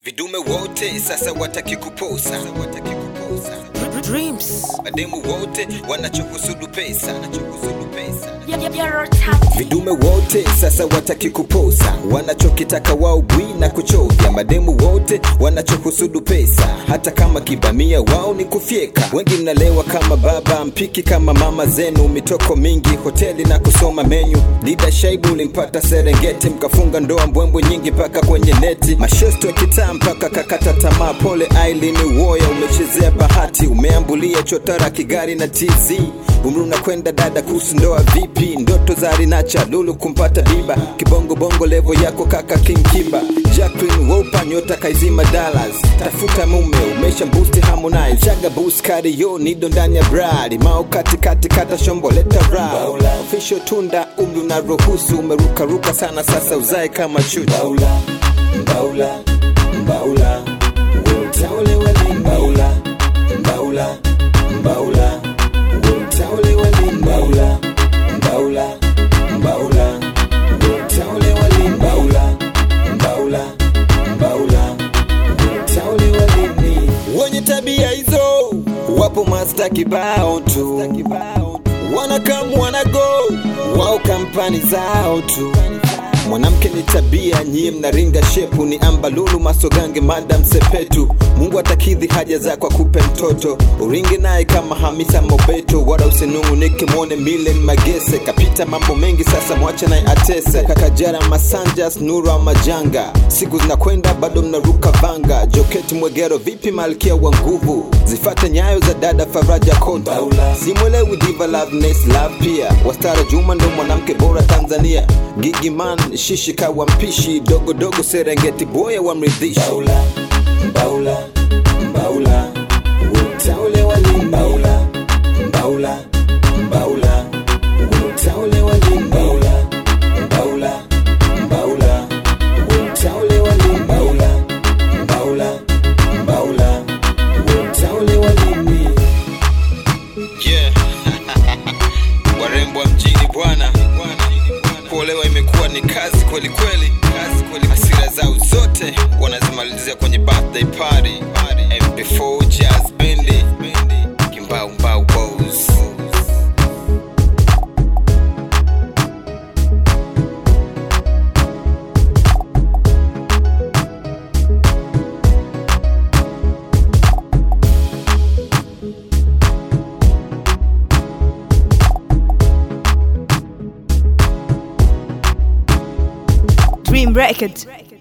Vidume wote sasa wataki kuposa, wataki kuposa. Dreams. Mademu wote wanachokusudu pesa, wanachokusudu pesa. You're top. Vidume wote sasa wataki kuposa, wanachokitaka wao bwi na kuchovya. Mademu wote wanachokusudu pesa, hata kama kibamia wao ni kufyeka. Wengi mnalewa kama baba, mpiki kama mama zenu, mitoko mingi hoteli na kusoma menyu. Dida Shaibu ulimpata Serengeti, mkafunga ndoa mbwembwe nyingi mpaka kwenye neti. Mashosto ya kitaa mpaka kakata tamaa. Pole Aileen Uwoya, umechezea bahati, umeambulia chotara Kigari na TZ. Umri unakwenda dada, kuhusu ndoa vipi? Ndoto za Rinacha Lulu kumpata biba, kibongo bongo levo yako kaka King Kiba. Jacqueline Wolper nyota kaizima Dallas, tafuta mume umesha boost Harmonize, chaga boost Kario nido ndani ya bradi, mao kati kati kata shombo leta rap. Official tunda umri unaruhusu, umerukaruka sana sasa uzae kama chuchu. Mbaula, mbaula, mbaula, utaole wali mbaula, mbaula, mbaula, utaole wali mbaula, mbaula, mbaula, utaole wali mbaula, mbaula, mbaula, utaole wali ni wenye tabia hizo wapo masta kibao tu wanakam wanago wao kampani zao tu mwanamke ni tabia nyie mnaringa shepu ni ambalulu masogange madam sepetu mungu atakidhi haja zako akupe mtoto uringe naye kama hamisa mobeto wala usinungunike mwone milen magese kapita mambo mengi sasa mwache naye atese kakajara masanjas nura majanga siku zinakwenda bado mnaruka vanga joketi mwegero vipi malkia wa nguvu zifate nyayo za dada faraja kota simwelewi diva loveness love pia wastara juma ndo mwanamke bora tanzania gigiman shishika wa mpishi dogo dogo serengeti boya wa mridhishi mbaula, mbaula, mbaula, utaule wali mbaula, mbaula, mbaula, utaule wali mbaula, mbaula, mbaula, utaule wali mbaula, mbaula, mbaula, utaule wali mi. Yeah. warembo wa mjini bwana kuolewa imekuwa ni kazi kweli kweli kazi kweli hasira zao zote wanazimalizia kwenye birthday party mp4 jazz bendi kimbau mbau bows Dream Records.